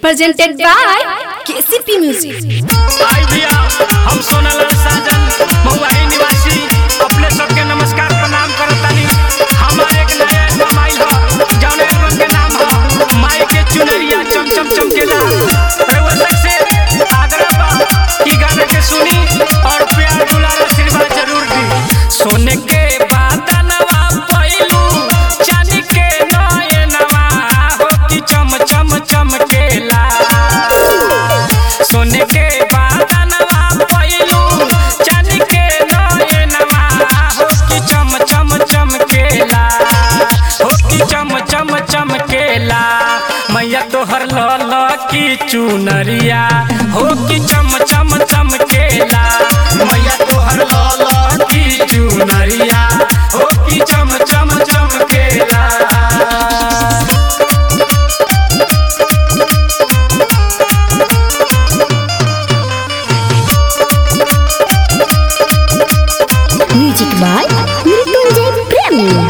presented by KCP Music. आई भैया हम सोनालाल साजन महुआही निवासी अपने सबके नमस्कार प्रणाम करतानी हमारे एक नया एल्बम आइल ह जौन एल्बम के नाम ह माई के चुनरिया चम चम चमकेला रउआ तक से आग्रह बा कि गाना के सुनी और प्यार दुलार आशीर्वाद जरूर दी सोने के बादलवा पइलू चांदी के नयनवा हो कि चम चम चमकेला सोने के बादलवा पइलू चांदी के नयनवा हो कि चम चम चमकेला हो कि चम चम चमकेला मैया तोहर लल की चुनरिया हो कि चम चम चमकेला मैया तोहर लल की चुनरिया हो कि चम चम चमकेला Music by Mrityunjay Premi.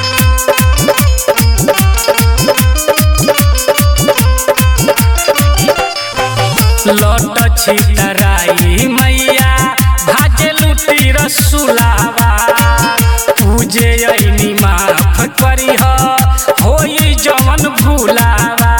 लौट छितराई मैया भाजे लुटी रसुलावा पूजे अइनी माफ करी होई जवन भूलावा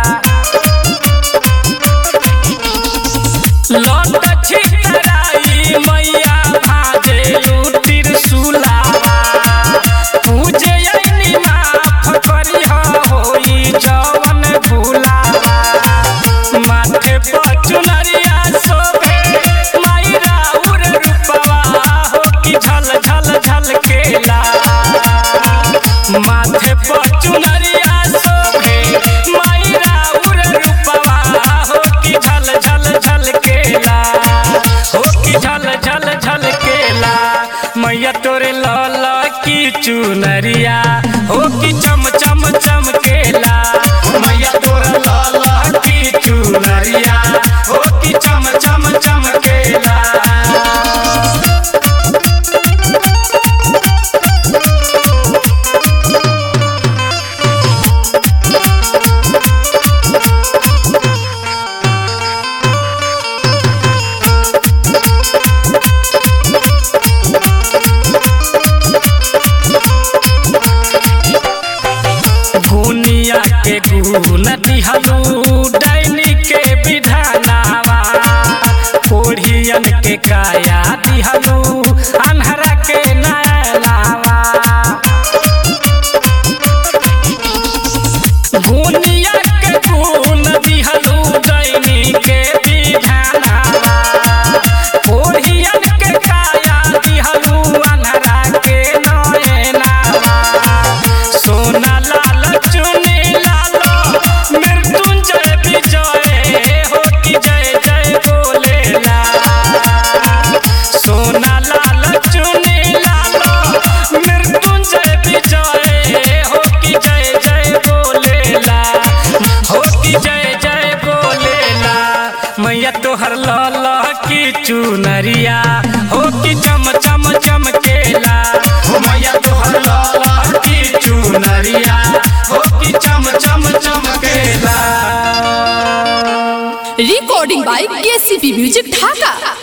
लौट छितराई मैया भाजे लुटी रसुलावा पूजे अइनी माफ करी होई जवन भूलावा माथे पर चुनरिया शोभे मायरा उर रूपवा हो कि झल झल झल केला माथे पर चुनरिया शोभे मायरा उर रूपवा हो कि झल झल झल केला हो कि झल झल झल केला मैया तोरे लाल की चुनरिया हो कि चम चम चमकेला मैया तोरे लाल की चुनरिया हो कि चम चम चमकेला गुनिया के गुण दिहलू डैनी के विधानावा कोढ़ियन के काया दिहलू अन्हरा के नयनावा गुनिया के गुण दिहलू डैनी के विधानावा कोढ़ियन के काया दिहलू अन्हरा के नयनावा सोना लाल चुनी लालो मृत्युंजय विजय हो कि जय जय बोलेला सोना लाल चुनी लालो मृत्युंजय विजय हो कि जय जय बोलेला हो कि जय जय बोलेला मैया तोहर लाल की चुनरिया हो कि चम चम चमकेला हो मैया तोहर लाल की चुनरिया हो कि चम चम चमकेला Recording by KCP Music Dhaka.